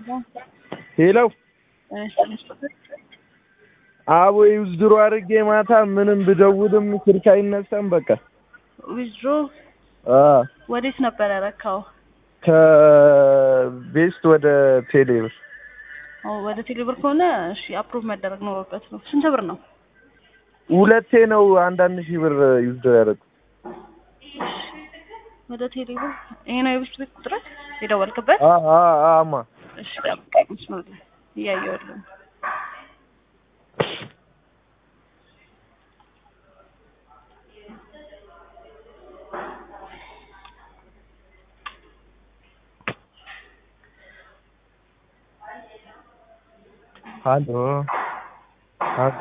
ሄሎ አቦ ዊዝድሮ አድርጌ ማታ ምንም ብደውልም ስልክ አይነሳም። በቃ ዊዝድሮ አ ወዴት ነበር ያረካው? ከቤስት ወደ ቴሌብር ኦ ወደ ቴሌብር ከሆነ እሺ፣ አፕሮቭ መደረግ ኖሮበት ነው። ስንት ብር ነው? ሁለቴ ነው አንዳንድ ሺህ ብር ዊዝድሮ ያደረኩት። ወደ ቴሌብር ይሄ ነው የቤስት ቤት ቁጥር የደወልክበት? አ አ አማ እሺ፣ ጠብቀኝ። መስመር ላይ እያየሁልህ ነው። ሀሎ ሀሎ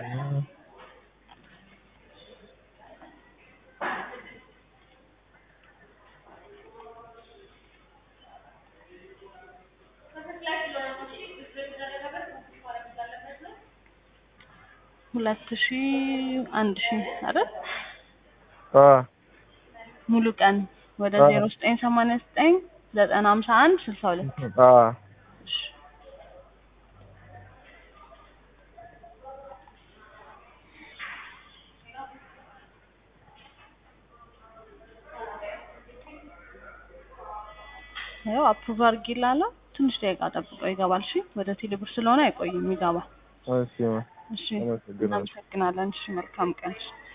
ሁለት ሺህ አንድ ሺህ አይደል? አ ሙሉ ቀን ወደ አ ዜሮ ዘጠኝ ሰማንያ ዘጠኝ ዘጠና ሀምሳ አንድ ስልሳ ሁለት አ እሺ ያው አፕሩቭ አድርጌልሃለሁ። ትንሽ ደቂቃ ጠብቆ ይገባል። እሺ ወደ ቴሌብር ስለሆነ አይቆይም፣ ይገባል። እሺ እሺ አመሰግናለሁ። እናመሰግናለን። እሺ መልካም ቀን።